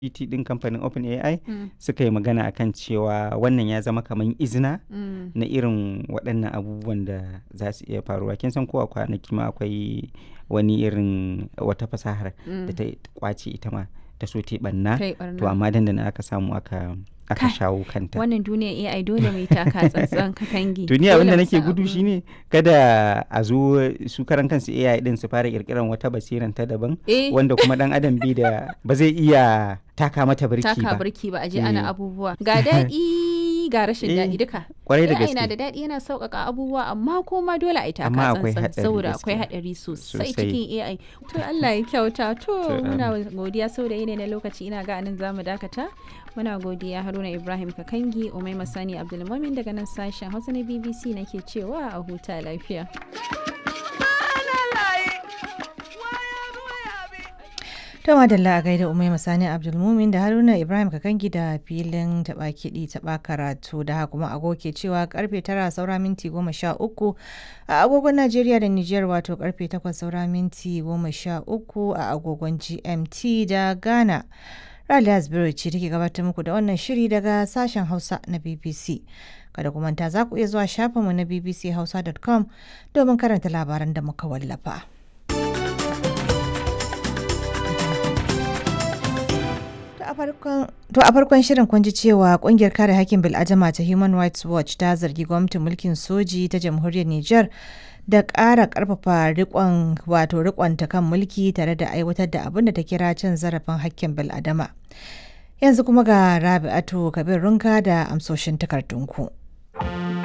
GPT din kamfanin OpenAI suka yi magana akan cewa wannan ya zama kamar izina na irin waɗannan abubuwan da za su iya faruwa kin san ko a kwanaki ma akwai wani irin wata fasahar da ta kwace ita ma ta so ta banna Kai to ɓarna. amma dandana aka samu aka aka Kai, shawo kanta wannan duniya AI dole mai taka tsantsan katangi to ni abin da Dole mu nake san gudu abu. shine kada a zo su karan kansu AI din su fara kirkiran wata basiran ta daban eh wanda kuma dan adam bi da ba zai iya taka mata birki taka ba birki ba a je Eh. ana abubuwa ga daɗi ga rashin Eh, daɗi duka kwarai da AI na gaske da daɗi yana sauƙaƙa abubuwa amma kuma dole a yi taka Amma akwai tsantsan haɗari saboda akwai gaskiya. haɗari sosai Sosai. cikin AI to Allah ya kyauta to To, muna godiya saboda yanayi na lokaci ina ga anan zamu dakata muna godiya Haruna Ibrahim Kakangi Umai Masani Abdulmumin daga nan sashen Hausa na BBC nake cewa a huta lafiya To madalla a gaida Umai Masani Abdulmumin da Haruna Ibrahim Kakangi da filin taɓa kiɗi taɓa karatu da haka kuma agogo ke cewa karfe tara saura minti goma sha uku a agogon Najeriya da Nijar wato karfe takwas saura minti goma sha uku a agogon GMT da Ghana. Raliya Zubairu ce take gabatar muku da wannan shiri daga sashen Hausa na BBC. Kada ku manta za ku iya zuwa shafinmu na bbchausa.com domin karanta labaran da muka wallafa. To a farkon- To a farkon shirin kun ji cewa kungiyar kare hakkin bil'adama ta Human Rights Watch ta zargi gwamnatin mulkin soji ta jamhuriyar Nijar da ƙara ƙarfafa rikon wato rikonta kan mulki tare da aiwatar da abin da ta kira cin zarafin hakkin bil'adama. Yanzu kuma ga Rabi'atu Kabir Runka da amsoshin takardunku.